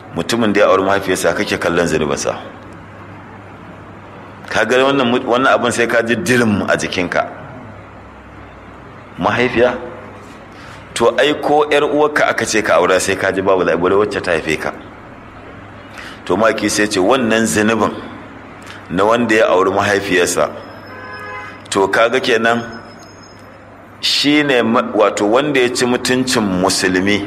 mutumin da ya auri mahaifiyarsa kake kallon zunubinsa ka ga wannan wannan abin sai ka ji dirim a jikinka mahaifiya to ai ko yar uwarka aka ce ka aura sai ka ji babu labarai wacce ta haife ka to maki sai ce wannan zunubin na wanda ya auri mahaifiyarsa to kaga kenan shine wato wanda ya ci mutuncin musulmi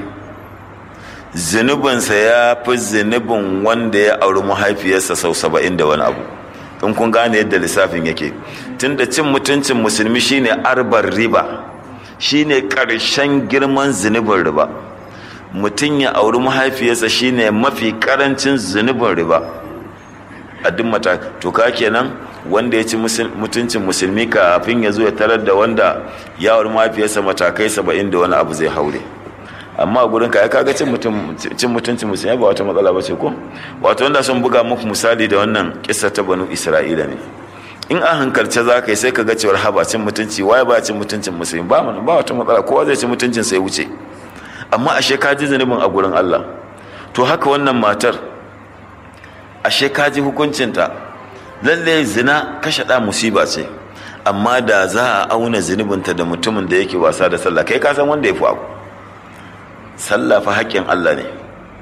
zunubinsa ya fi zunubin wanda ya auri mahaifiyarsa sau saba'in da wani abu in kun gane yadda lissafin yake tunda cin mutuncin musulmi shine arbar riba shine ƙarshen girman zunubin riba mutum ya auri mahaifiyarsa shine mafi ƙarancin zunubin riba a duk mata to ka kenan wanda ya ci mutuncin musulmi kafin ya zo ya tarar da wanda ya auri mahaifiyarsa matakai saba'in da wani abu zai haure amma a gurin ka kaga cin mutuncin musulmi ba wata matsala ba ce ko wato wanda sun buga muku misali da wannan kisa ta banu isra'ila ne in an hankalce za ka yi sai ka ga cewar haba cin mutunci waye ba cin mutuncin musulmi ba mana ba wata matsala kowa zai ci mutuncin sai wuce amma ashe ka ji zunubin a gurin Allah to haka wannan matar ashe ka ji hukuncinta lalle zina kashe ɗa musiba ce amma da za a auna zunubinta da mutumin da yake wasa da sallah kai ka san wanda ya fi abu sallah fa haƙƙin Allah ne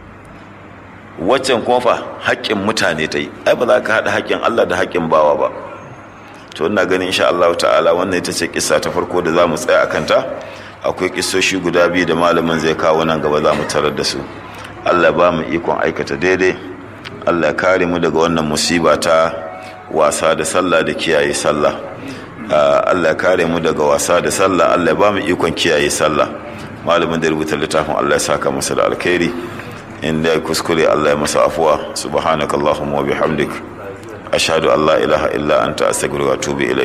waccan kuma fa haƙƙin mutane ta yi ai ba za ka haɗa haƙƙin Allah da haƙƙin bawa ba to ina ganin insha Allah ta'ala wannan ita ce kissa ta farko da za mu tsaya a kanta akwai kissoshi guda biyu da malamin zai kawo nan gaba za mu tarar da su Allah ba mu ikon aikata daidai Allah ya kare mu daga wannan musiba ta wasa da sallah da kiyaye sallah Allah ya kare mu daga wasa da sallah Allah ya ba mu ikon kiyaye sallah malamin da rubuta littafin Allah ya saka masa da alkhairi inda ya kuskure Allah ya masa afuwa subhanaka allahumma wa bihamdik ashhadu an la ilaha illa anta astaghfiruka wa atubu ilaik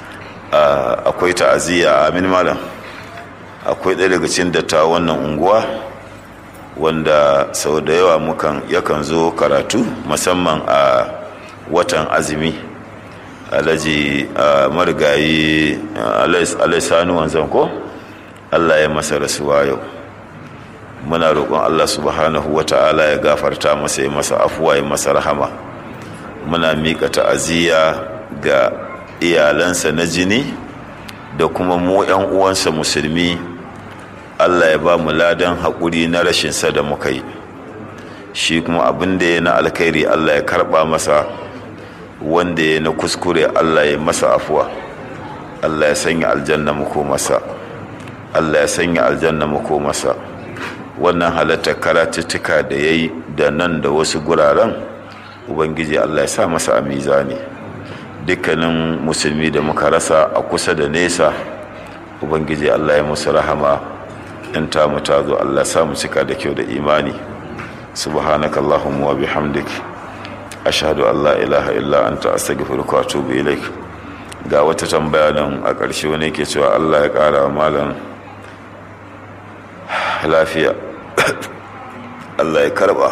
akwai ta'aziyya amin malam akwai ɗaya daga cikin datta wannan unguwa wanda sau da yawa mukan yakan zo karatu musamman a watan azumi alhaji marigayi alaisanu wanzan ko allah ya masa rasuwa yau muna roƙon allah subhanahu wa ta'ala ya gafarta masa ya masa afuwa ya masa rahama muna miƙa ta'aziyya ga iyalansa na jini da kuma mu 'yan uwansa musulmi allah ya ba mu ladan haƙuri na rashinsa da muka yi shi kuma abin da ya na alkhairi allah ya karɓa masa wanda ya na kuskure allah ya masa afuwa allah ya sanya aljanna muku masa allah ya sanya aljanna muku masa wannan halatta karatuttuka da ya yi da nan da wasu guraren ubangiji allah ya sa masa a mizani dukkanin musulmi da muka rasa a kusa da nesa ubangiji allah ya musu rahama in ta mu ta zo allah sa mu cika da kyau da imani subhanaka allahumma wa bihamdik ashhadu an la ilaha illa anta astaghfiruka wa atubu ilaik ga wata tambaya nan a ƙarshe wani ke cewa allah ya ƙara wa malam lafiya allah ya karba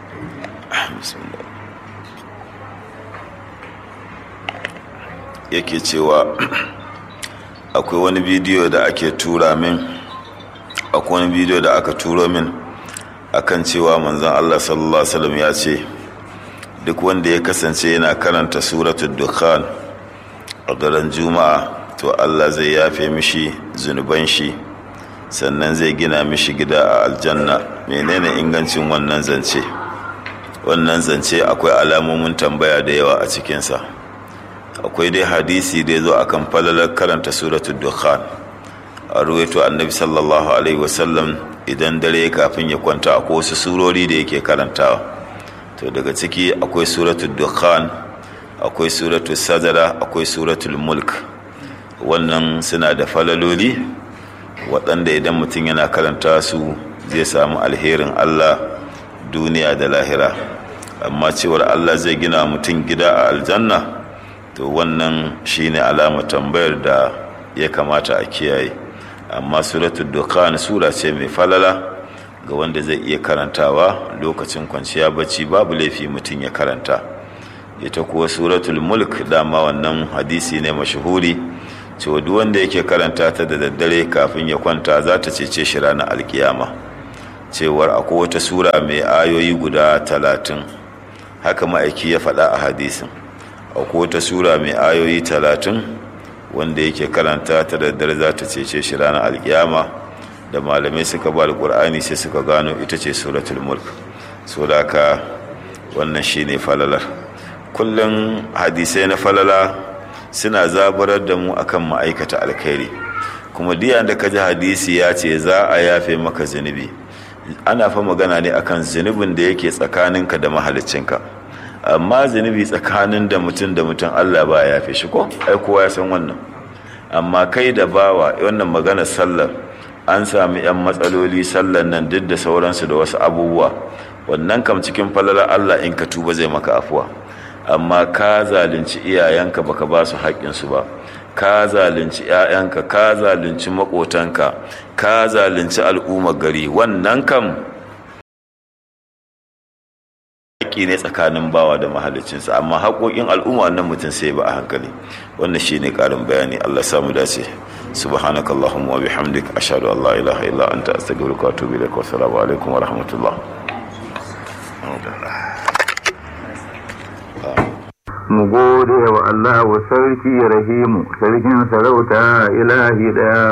yake cewa akwai wani bidiyo da ake tura min akwai wani bidiyo da aka turo min akan cewa manzon Allah sallallahu alaihi wasallam ya ce duk wanda ya kasance yana karanta suratul dukhan a daren juma'a to Allah zai yafe mishi zunuban shi sannan zai gina mishi gida a aljanna menene ingancin wannan zance wannan zance akwai alamomin tambaya da yawa a cikinsa akwai dai hadisi da ya zo akan falalar karanta suratul dukhan a ruwaito annabi sallallahu alaihi wasallam idan dare kafin ya kwanta akwai wasu surori da yake karantawa to daga ciki akwai suratul dukhan akwai suratul sajada akwai suratul mulk wannan suna da falaloli waɗanda idan mutum yana karanta su zai samu alherin allah duniya da lahira amma cewar allah zai gina mutum gida a aljanna to wannan shine alama tambayar da ya kamata a kiyaye amma suratul dukhan sura ce mai falala ga wanda zai iya karantawa lokacin kwanciya bacci babu laifi mutum ya karanta ita kuwa suratul mulk dama wannan hadisi ne mashahuri cewa duk wanda yake karanta ta da daddare kafin ya kwanta za ta cece shi ranar alkiyama cewar akwai wata sura mai ayoyi guda talatin haka ma'aiki ya faɗa a hadisin akwai wata sura mai ayoyi talatin wanda yake karanta ta daddare za ta cece shi ranar alkiyama da malamai suka ba alƙur'ani sai suka gano ita ce suratul mulk so da haka wannan shine falalar kullum hadisai na falala suna zaburar da mu akan ma'aikata alkhairi kuma diya da ka ji hadisi ya ce za a yafe maka zunubi ana fa magana ne akan zunubin da yake tsakaninka da mahaliccinka amma zunubi tsakanin da mutum da mutum Allah ba ya yafe shi ko ai kowa ya san wannan amma kai da bawa wannan magana sallar an sami yan matsaloli sallar nan duk da sauransu da wasu abubuwa wannan kam cikin falalar Allah in ka tuba zai maka afuwa amma ka zalunci iyayenka baka ba su haƙƙinsu ba ka zalunci 'ya'yanka ka zalunci maƙotanka ka zalunci al'ummar gari wannan kam haƙƙi ne tsakanin bawa da mahalicinsa amma haƙoƙin al'umma wannan mutum sai ba a hankali wannan shi ne ƙarin bayani allah samu dace subhanaka allahumma wa bihamdik ashhadu an la ilaha illa anta astaghfiruka wa atubu ilaik wa assalamu alaikum wa rahmatullah mu gode wa Allah wa sarki rahimu sarkin sarauta ilahi daya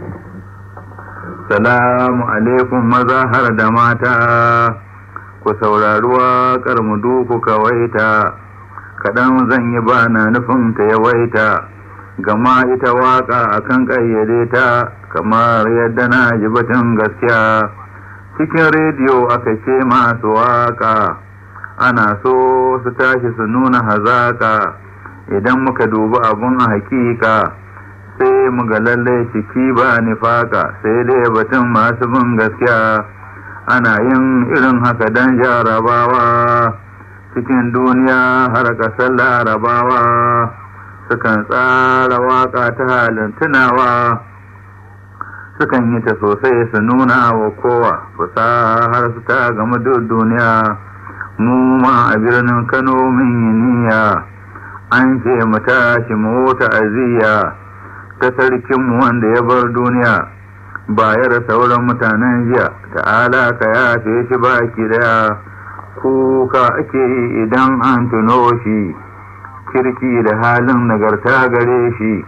salamu alaikum maza har da mata ku saurari waƙar mu duku kawaita kaɗan zan yi ba na nufin ta yawaita gama ita waƙa akan ƙayyade ta kamar yadda na ji batun gaskiya cikin rediyo aka ce masu waƙa ana so su tashi su nuna hazaka idan muka dubi abun hakika sai mu ga lallai ciki ba nifaka sai dai batun masu bin gaskiya ana yin irin haka don jarabawa cikin duniya har ƙasar larabawa sukan tsara waka ta halin tunawa sukan yi ta sosai su nuna wa kowa har su ta gama duk duniya mu ma a birnin Kano mun yi niyya an ce mu tashi mu ta'aziyya ta sarkinmu wanda ya bar duniya bayar sauran mutanen jiya ta'ala ka yafe shi baki daya kuka ake yi idan an tuno shi kirki da halin nagarta gare shi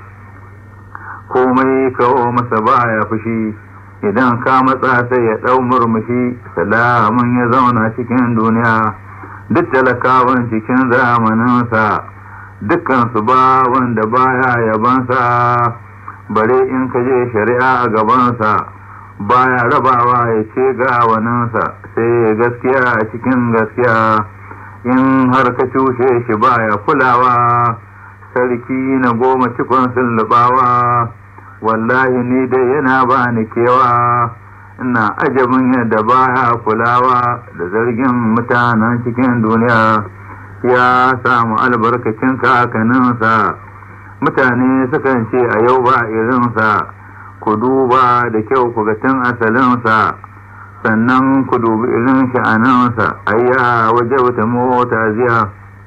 komai kawo masa baya fushi idan ka matsa sai ya ɗau murmushi salamun ya zauna cikin duniya duk talakawan cikin zamaninsa dukkansu ba wanda baya yabansa bare in ka je shari'a a gabansa baya rabawa ya ce ga waninsa sai gaskiya a cikin gaskiya in har ka cushe shi baya kulawa sarki na goma cikon sullubawa wallahi ni dai yana ba ni kewa ina ajabin yadda baya kulawa da zargin mutanen cikin duniya ya samu albarkacin kakaninsa mutane sukan ce a yau ba irinsa ku duba da kyau ku ga tun asalinsa sannan ku dubi irin sha'aninsa ayya waje wata mota ziya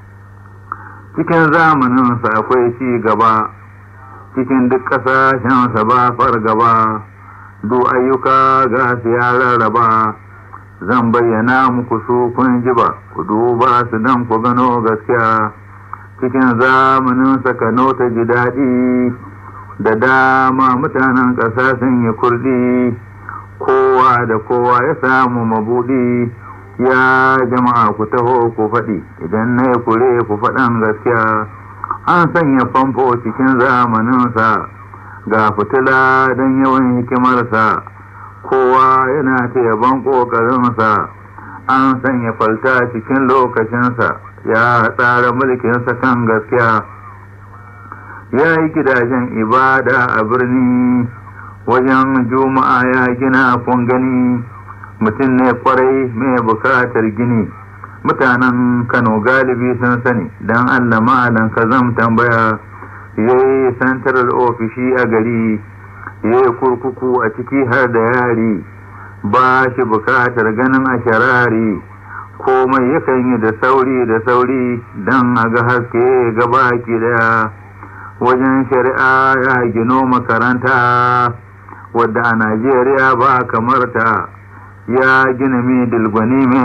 cikin zamaninsa akwai ci gaba cikin duk ƙasashensa ba fargaba duk ayyuka ga su ya rarraba zan bayyana muku su kun ji ba ku duba su don ku gano gaskiya cikin zamaninsa kano ta ji daɗi da dama mutanen ƙasa sun yi kurdi kowa da kowa ya samu mabuɗi ya jama'a ku taho ku faɗi idan na yi kure ku faɗan gaskiya an sanya famfo cikin zamaninsa ga fitila don yawan hikimarsa kowa yana ta yaban ƙoƙarinsa an sanya falta cikin lokacinsa ya tsara mulkinsa kan gaskiya ya yi gidajen ibada a birni wajen juma'a ya gina kun gani mutum ne kwarai mai bukatar gini mutanen kano galibi sun sani don allah malam ka zam tambaya ya yi santarar ofishi a gari ya yi kurkuku a ciki har da yari ba shi bukatar ganin a sharari komai yakan yi da sauri da sauri don a ga haske gaba ki daya wajen shari'a ya gino makaranta wadda a najeriya ba kamar ta ya gina mi dilgwani min